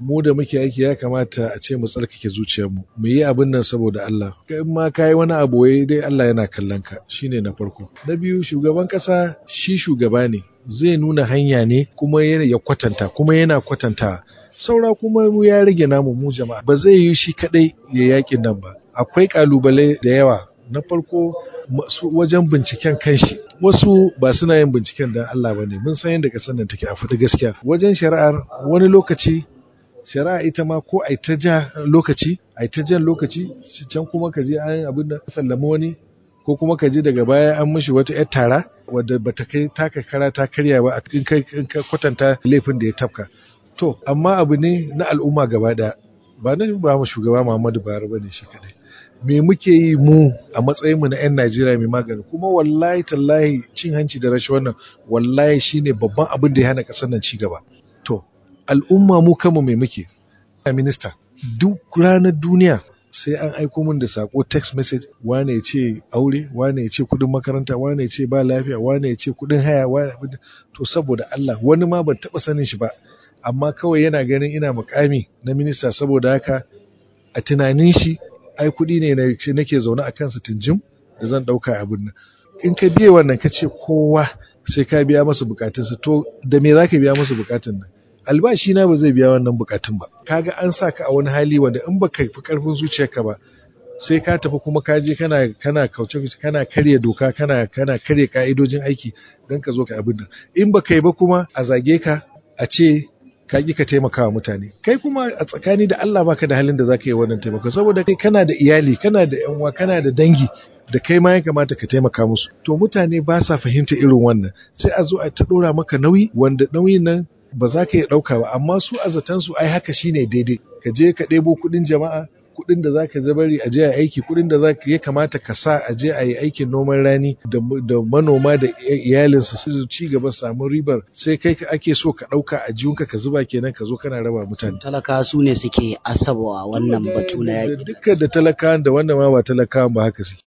mu da muke aiki ya kamata a ce mu tsarkake zuciyarmu mu yi abin nan saboda Allah in ma ka yi wani abu wai dai Allah yana kallon ka shine na farko na biyu shugaban kasa shi shugaba ne zai nuna hanya ne kuma ya kwatanta kuma yana kwatanta saura kuma mu ya rage namu mu jama'a ba zai yi shi kadai ya yakin nan ba akwai kalubale da yawa na farko wajen binciken kanshi wasu ba suna yin binciken dan Allah ba ne mun san yadda kasar nan take a faɗi gaskiya wajen shari'ar wani lokaci shari'a ita ma ko ai ta ja lokaci ai ta jan lokaci can kuma ka je an abin da sallama wani ko kuma ka je daga baya an mishi wata yar tara wadda bata kai taka kara ta karya ba in ka kwatanta laifin da ya tafka to amma abu ne na al'umma gaba ɗaya ba na ba mu shugaba Muhammadu Buhari bane shi kadai me muke yi mu a matsayin mu na 'yan Najeriya mai magani kuma wallahi tallahi cin hanci da rashin wannan wallahi shine babban abin da ya hana kasar nan ci gaba to al'umma mu kanmu mai muke minista duk ranar duniya sai an aiko min da sako text message wane ya ce aure wane ya ce kudin makaranta wane ya ce ba lafiya wane ya ce kudin haya wane to saboda Allah wani ma ban taba sanin shi ba amma kawai yana ganin ina mukami na minista saboda haka a tunanin shi ai kudi ne nake zaune a kansa tunjim da zan dauka abin nan in ka biye wannan ka ce kowa sai ka biya masa bukatunsa to da me za ka biya masa bukatun nan albashi na ba zai biya wannan bukatun ba kaga an sa ka a wani hali wanda in baka fi karfin zuciyarka ba sai ka tafi kuma ka je kana kana kauce kana karya doka kana kana karya ka'idojin aiki don ka zo ka abin nan in baka yi ba kuma a zage ka a ce ka ki ka taimaka wa mutane kai kuma a tsakani da Allah baka da halin da zaka yi wannan taimako saboda kai kana da iyali kana da yan uwa kana da dangi da kai ma ya kamata ka taimaka musu to mutane ba sa fahimta irin wannan sai a zo a ta dora maka nauyi wanda nauyin nan ba za ka iya ɗauka ba amma su a zaton su ai haka shine daidai ka je ka ɗebo kuɗin jama'a kuɗin da za ka zabari a je a aiki kuɗin da za ka ya kamata ka sa a je a yi aikin noman rani da manoma da iyalinsa su ci gaba samun ribar sai kai ake so ka ɗauka a jiyunka ka zuba kenan ka zo kana raba mutane. talaka su ne suke asabawa wannan batu na yaƙi. Dukkan da talakawan da wanda ma ba talakawan ba haka suke.